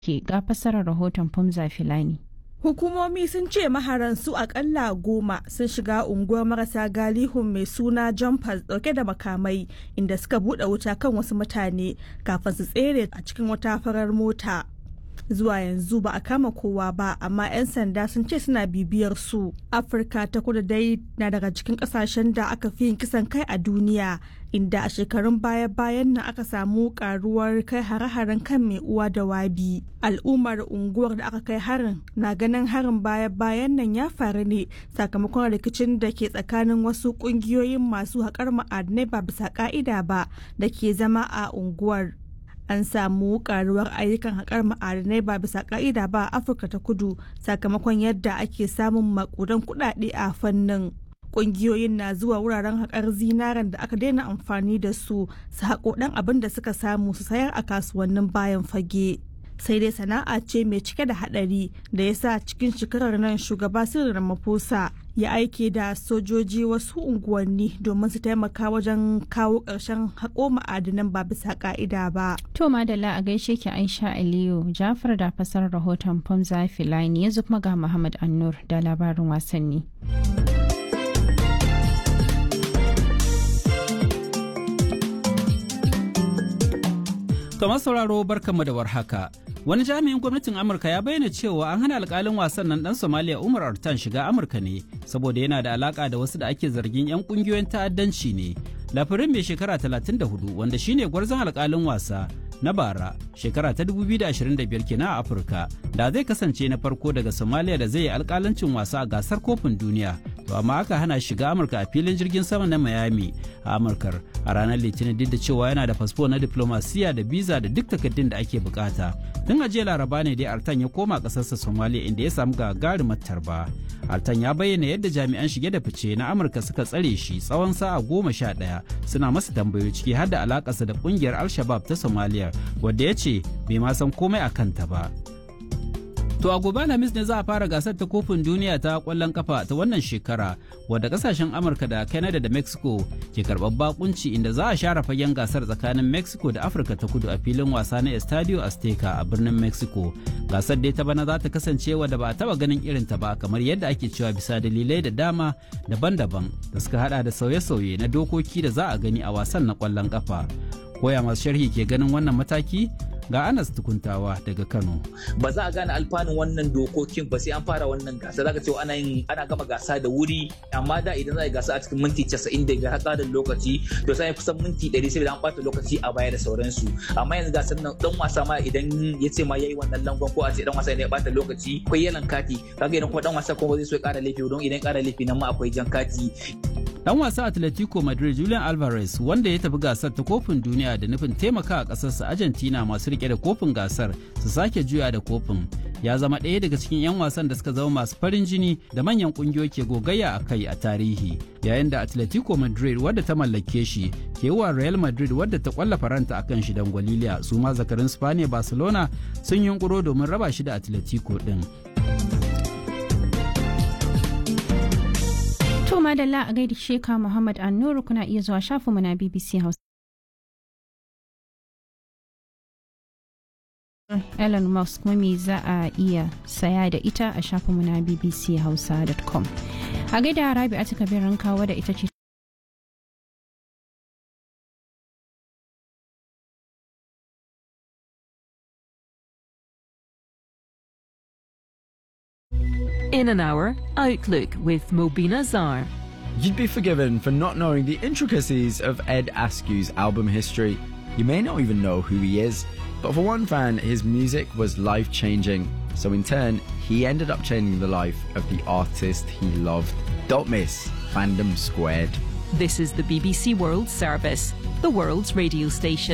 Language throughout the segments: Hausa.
ke ga fassarar rahoton Fumza Filani. Hukumomi sun ce maharan su akalla goma sun shiga unguwar marasa galihun mai suna jumpers dauke da makamai inda suka bude wuta kan wasu mutane kafin su tsere a cikin wata farar mota. Zuwa yanzu ba a kama kowa ba amma 'yan sanda sun ce suna bibiyar su. Afirka ta kudu dai na daga cikin kasashen da aka fi yin kisan kai a duniya inda a shekarun baya-bayan nan aka samu karuwar kai hare-haren kan mai uwa da wabi al'ummar unguwar da aka kai harin na ganin harin baya-bayan nan ya faru ne sakamakon rikicin da ke tsakanin wasu kungiyoyin masu haƙar ma'adinai ba bisa ka'ida ba da ke zama a unguwar an samu karuwar ayyukan haƙar ma'adinai ba bisa ka'ida ba a afirka ta kudu sakamakon yadda ake samun makudan kuɗaɗe a fannin kungiyoyin na zuwa wuraren haƙar zinaren da aka daina amfani da su su haƙo ɗan abin da suka samu su sayar a kasuwannin bayan fage sai dai sana'a ce mai cike da haɗari da ya sa cikin shekarar nan shugaba sirrin ramaphosa ya aike da sojoji wasu unguwanni domin su taimaka wajen kawo ƙarshen haƙo ma'adinan ba bisa ƙa'ida ba. To madalla a gaishe ki Aisha Aliyu Jafar da fasar rahoton Famza Filani yanzu kuma ga Muhammad Annur da labarin wasanni. Kamar sauraro barkanmu da warhaka. Wani jami'in gwamnatin Amurka ya bayyana cewa an hana alkalin wasan nan dan Somalia Umar Artan shiga Amurka ne saboda yana da alaka da wasu da ake zargin 'yan kungiyoyin ta'addanci ne. Lafirin mai shekara 34 wanda shine gwarzon alkalin wasa na bara shekara ta 2025 kenan a Afirka da zai kasance na farko daga Somalia da zai yi alkalancin wasa a gasar kofin duniya to amma aka hana shiga Amurka a filin jirgin sama na Miami a Amurkar a ranar Litinin duk da cewa yana da fasfo na diplomasiya da biza da duk takardun da ake bukata tun a jiya Laraba ne dai Artan ya koma kasarsa Somalia inda ya samu gagarumar tarba Artan ya bayyana yadda jami'an shige da fice na Amurka suka tsare shi tsawon sa'a goma sha ɗaya suna masa tambayoyi ciki har da alakarsa da kungiyar Al-Shabab ta Somalia wadda ya ce bai ma san komai a kanta ba. To a gobe Alhamis ne za a fara gasar ta kofin duniya ta kwallon kafa ta wannan shekara wadda kasashen Amurka da Canada da Mexico ke karɓar bakunci inda za a share fagen gasar tsakanin Mexico da Afirka ta kudu a filin wasa na Estadio Azteca a birnin Mexico. Gasar dai ta bana za ta kasance wadda ba a taba ganin irin ta ba kamar yadda ake cewa bisa dalilai da dama daban-daban da suka hada da sauye-sauye na dokoki da za a gani a wasan na kwallon kafa. Koya masu sharhi ke ganin wannan mataki? ga Anas tukuntawa daga Kano. Ba za a gane alfanun wannan dokokin ba sai an fara wannan gasa zaka ce ana yin ana gama gasa da wuri amma da idan za a yi gasa a cikin minti 90 da haka da lokaci to sai kusan minti 100 sai an bata lokaci a baya da sauransu amma yanzu gasar nan dan wasa ma idan ya ce ma yayi wannan langon ko a ce dan wasa ne ya bata lokaci akwai yalan kati kaga idan kuma dan wasa kuma zai so ya kara laifi don idan ya kara laifi nan ma akwai jan kati Dan wasa Atletico Madrid Julian Alvarez wanda ya tafi gasar ta kofin duniya da nufin taimaka a ƙasarsa Argentina masu rike da kofin gasar su sake juya da kofin. Ya zama ɗaya daga cikin 'yan wasan da suka zama masu farin jini da manyan ƙungiyoyi ke gogayya a kai a tarihi. Yayin da Atletico Madrid wadda ta mallake shi ke wa Real Madrid wadda ta kwalla faranta akan shi dan Gwaliliya su ma zakarin Spaniya Barcelona sun yunkuro domin raba shi da Atletico ɗin. To madalla a gaida Sheka Muhammad Annuru kuna iya zuwa shafinmu na BBC House. Elon Musk mami za a iya saya da ita a shafinmu na bbchausa.com. A gaida Rabi a cika birin kawo da ita ce In an hour, Outlook with Mobina Zar. You'd be forgiven for not knowing the intricacies of Ed Askew's album history. You may not even know who he is, but for one fan, his music was life changing. So, in turn, he ended up changing the life of the artist he loved. Don't miss Fandom Squared. This is the BBC World Service, the world's radio station.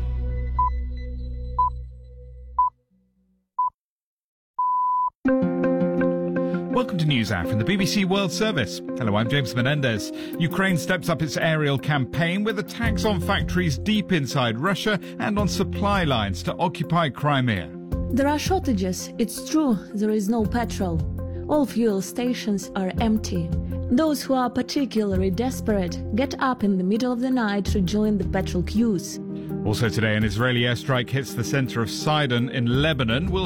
Welcome to News Hour from the BBC World Service. Hello, I'm James Menendez. Ukraine steps up its aerial campaign with attacks on factories deep inside Russia and on supply lines to occupy Crimea. There are shortages, it's true, there is no petrol. All fuel stations are empty. Those who are particularly desperate get up in the middle of the night to join the petrol queues. Also today, an Israeli airstrike hits the center of Sidon in Lebanon. We'll